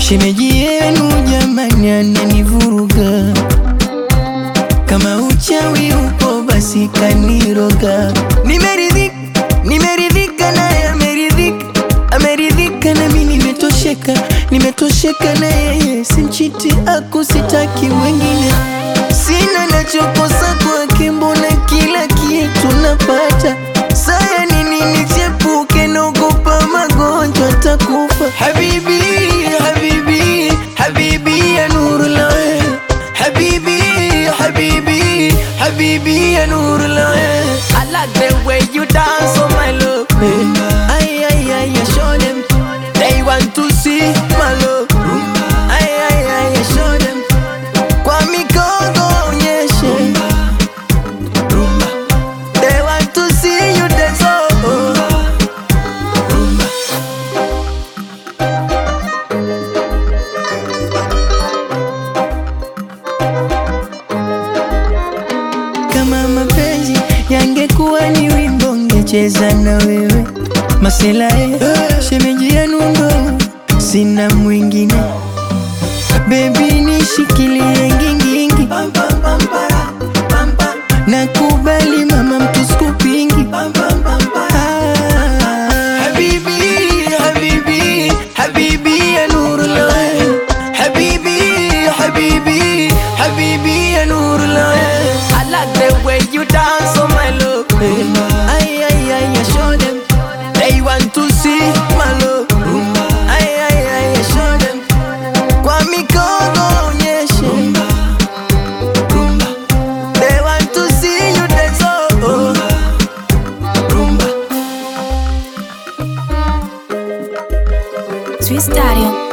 Shemeji yenu jamani, ananivuruga kama uchawi upo basi kaniroga. Nimeridhika, nimeridhika naye ameridhika, ameridhika nami nimetosheka, nimetosheka na yeye, simchiti aku sitaki wengine, sina nachokosa kwake, mbona kila kitu napata. Saya nini nichepuke, naogopa magonjwa takufa. Habibi, habibi, habibi ya nurul ain. Habibi, habibi, habibi ya nurul ain. I like the way you dance, oh my love. Ay, ay, ay, ay, show them. They want to see my love. Ay, ay, ay, ay, show them. Kwa mikono onyeshe. They want to see you dance, oh. Kama mapenzi yangekuwa ni wimbo, ngecheza na wewe Masela eh, shemeji yenu ndo sina mwingine. Baby nishikilie ngingingi, nakubali mama, mtuskupingi Habibi, habibi, habibi ya nurul ain. Habibi, habibi, habibi ya nurul ain. I like the way you dance, oh my love. Ay, ay, ay, ay, show them. They want to see my love. Ay, ay, ay, ay, show them. Kwa mikono onyeshe. They want to see you dance, oh, oh. Twistario.